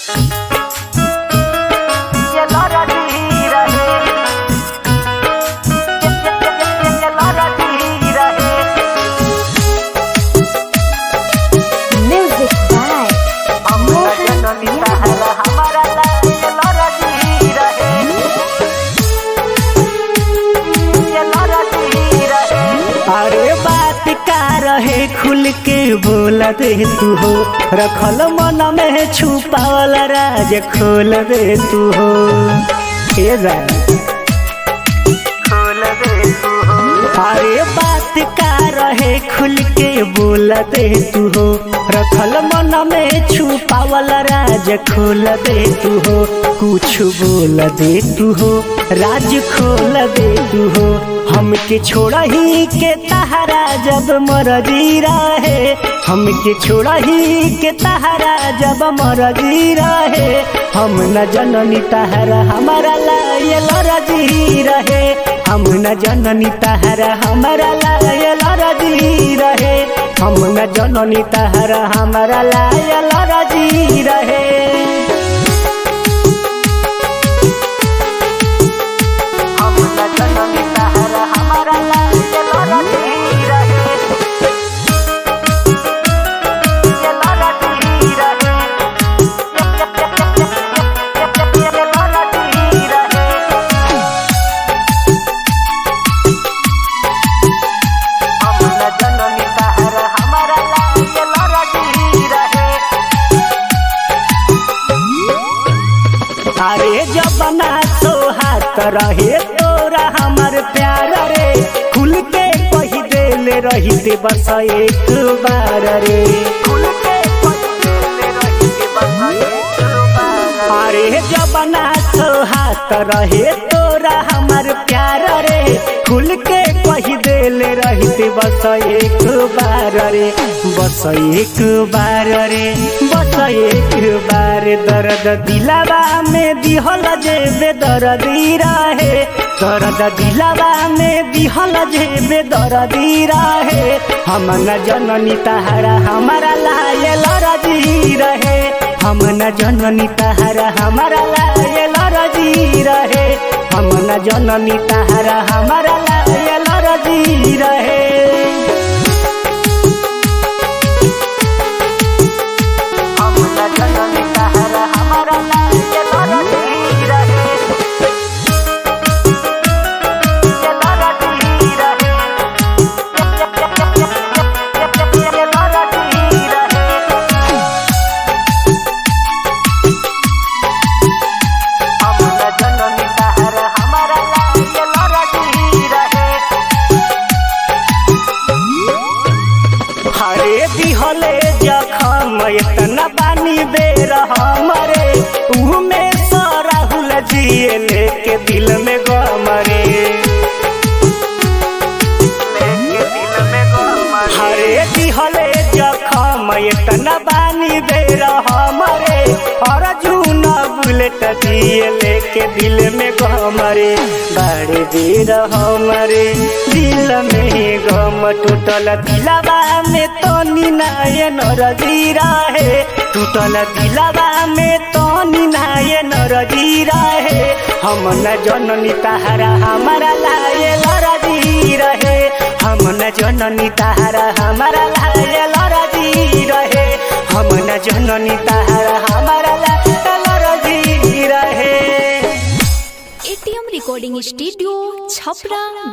Music by Mohan अरे बात का रहे खुल के बोल दे तू हो रखल मन में छुपावल राज खोल दे तू हो ए जान अरे बात का रहे खुल के बोल दे तू हो रखल मन में छुपावल राज खोल दे तू हो कुछ बोल दे तू हो राज खोल दे तू हो हमके छोड़ा ही के तहरा जब मरजी रहे हमके छोड़ा ही के तहरा जब मरजी रहे हम न जननी तहरा हमारा लायल रजी रहे हम न जननी तहरा हमारा लायल रजी रहे हम न जननी तहरा हमारा लायल रजी रहे अरे जबना सोहात रहे तोरा हमर प्यार रे खुल के कही देले रही बस एक बार रे अरे जबना सोहात रहे तोरा हमर प्यार रे खुल के कही देले रही बस एक बार रे बस एक बार रे बस एक बार दर्द दिलावा में दिहल जेबे दर्दी रहे दर्द दिलावा में दिहल जेबे दर्दी रहे हम न जननी तहरा हमारा लायल रजी रहे हम न जननी तहरा हमारा लायल रजी रहे हम न जननी तहरा हमारा लायल रजी रहे हरे दिहले जखम इतना पानी बेर हमरे ऊ में सराहुल जिए लेके दिल में गमरे हरे दिहले जखम इतना पानी बेर हमरे अर्जुन बुलेट दिए लेके दिल में गमरे बड़े देर हमरे दिल में गम टूटल दिलवा में तो निनायन रजी रहे टूटल दिलवा में तो निनायन रजी रहे हम न जननी तहरा हमारा लायल रजी रहे हम न जननी तहरा हमारा लायल रजी रहे हम न जननी तहरा हमारा लायल रजी रहे एटीएम रिकॉर्डिंग स्टूडियो छपरा